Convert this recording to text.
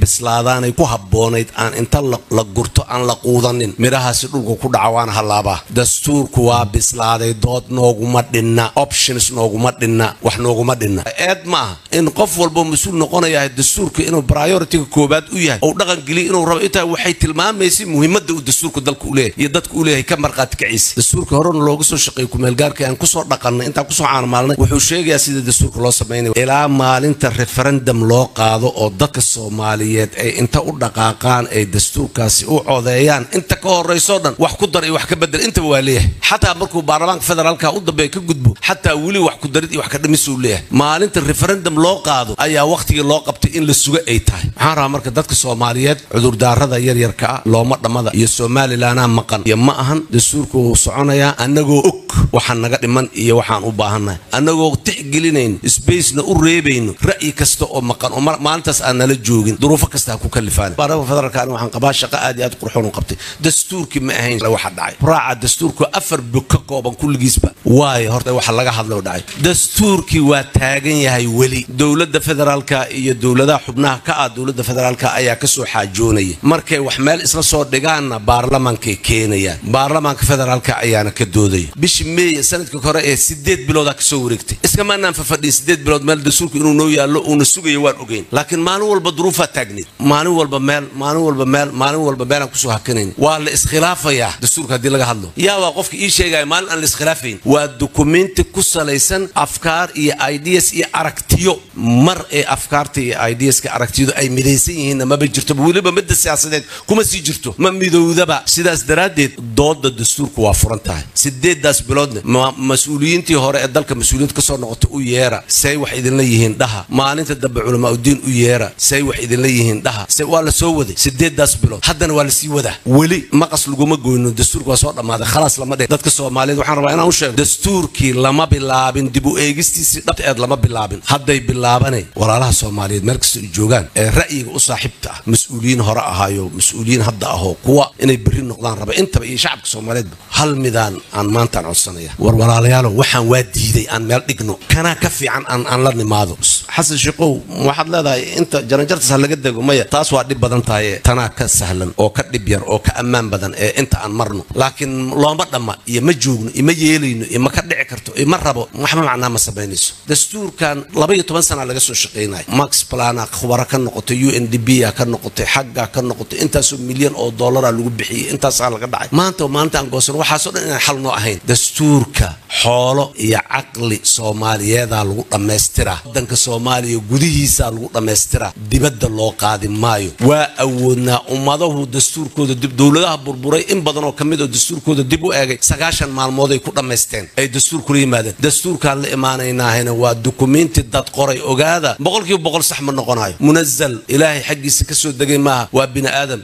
bislaadaanay ku habboonayd aan inta la gurto aan la quudanin midhahaasi dhulka ku dhaca waana hallaabaa dastuurku waa bislaaday dood nooguma dhinna options nooguma dhinna wax nooguma dhinna eed ma aha in qof walbo mas-uul noqonayahay dastuurka inuu prioritiga koobaad u yahay ou dhaqan geliya inuu rabo intaa waxay tilmaamaysay muhiimadda uu dastuurka dalka u leeyahay iyo dadka u leeyahay ka marqaati kaciisa dastuurka horena looga soo shaqeeyey kumeelgaarka aan kusoo dhaqannay intaan kusoo caanmaalnay wuxuu sheegayaa sida dastuurka loo samaynayo ilaa maalinta referendum loo qaado oo dadka soomaaliyeed ay inta u dhaqaaqaan ay dastuurkaasi u codeeyaan inta ka horeysoo dhan wax ku dar iyo wax ka bedel intaba waa leeyahay xataa markuu baarlamaanka federaalka u dambeeya ka gudbo xataa weli wax ku darid iyo wax ka dhimisuu leeyahay maalinta referendum loo qaado ayaa wakhtigii loo qabtay in la suga ay tahay waxaan rabaa marka dadka soomaaliyeed cudurdaarada yaryarka ah looma dhammada iyo somalilanaa maqan iyo ma ahan dastuurku wuu soconayaa annagoo og waxaan naga dhiman iyo waxaan u baahannahay annagoo tixgelinayno sbacena u reebayno ra'yi kasta oo maqan oo maalintaas aan nala joogin duruufo kasta ha ku kalifaan baarlamaanka federaalka ani waxaan qabaa shaqo aad iyo aad qurxoon u qabtay dastuurkii ma ahayn waxa dhacay raaca dastuurku afar bog ka kooban kulligiisba waayo horta waxa laga hadlo dhacay dastuurkii waa taagan yahay weli dowladda federaalka iyo dowladaha xubnaha ka ah dowladda federaalka ayaa kasoo xaajoonaya markay wax meel isla soo dhigaanna baarlamaankay keenayaan baarlamaanka federaalka ayaana ka doodaya bishii meey sanadka hore ee sideed biloodaa kasoo wareegtay iskamaanaan fafadhiin sideed bilood meel dastuurku inuu noo yaallo uuna sugayo waan ogeyn laakiin maalin walba duruufaa taagneed maalin walba meel maalin walba meel maalin walba meelaan kusoo hakanayn waa la iskhilaafayaa dastuurka haddii laga hadlo yaa waa qofka ii sheegaya maalin aan la iskhilaafayn waa dukumenti ku salaysan afkaar iyo ideas iyo aragtiyo mar ee afkaarta iyo ideaska aragtiyadu ay midaysan yihiinna maba jirtoba weliba midda siyaasadeed kuma sii jirto ma midowdaba sidaas daraaddeed dooda dastuurka waa furan tahay sideedaas biloodna mas-uuliyiintii hore ee dalka mas-uuliyiinta kasoo noqotay u yeera say wax idinla yihiin dhaha maalinta dambe culamaauddiin u yeera say wax idinla yihiin dhaha se waa la soo waday sideedaas bilood haddana waa lasii wadaa weli maqas laguma goyno dastuurka waa soo dhammaaday khalaas lama dhe dadka soomaaliyeed waxaan rabaa inaan u sheego dastuurkii lama bilaabin dib u eegistiisii dhabteed lama bilaabin hadday bilaabanay walaalaha soomaaliyeed meel kasta ay joogaan ee ra'yiga u saaxiibta ah mas-uuliyiin hore ahaayo mas-uuliyiin hadda ahoo kuwa inay berri noqdaan raba intaba iyo shacabka soomaaliyeedba hal midaan aan maantaan codsanaya war walaalayaalo waxaan waa diiday aan meel dhigno kanaa ka fiican aan aan la nimaado xasan sheekow waxaad leedahay inta jaranjartas ha laga dego maya taas waa dhib badan tahay tanaa ka sahlan oo ka dhib yar oo ka ammaan badan ee inta aan marno laakiin looma dhamma iyo ma joogno iyo ma yeelayno iyo ma ka dhici karto iyo ma rabo waxba macnaa ma samaynayso dastuurkan laba iyo toban sana laga soo shaqaynayo max plana khubaro ka noqotay u n d b a ka noqotay xagga ka noqotay intaasoo milyan oo dollara lagu bixiyey intaasaa laga dhacay maanta maanta aan goosan waxaasoo dhan inaan xal noo ahayn dastuurka xoolo iyo caqli soomaaliyeedaa lagu dhammaystiraa wadanka soomaaliya gudihiisaa lagu dhammaystiraa dibadda loo qaadi maayo waa awoodnaa ummadahu dastuurkooda dib dowladaha burburay in badan oo ka mid oo dastuurkooda dib u eegay sagaashan maalmood ay ku dhammaysteen ay dastuur kula yimaadeen dastuurkaan la imaanaynaahayna waa dukumenti dad qoray ogaada boqolkiiba boqol sax ma noqonayo munazal ilaahay xaggiisa ka soo degay maaha waa bini aadam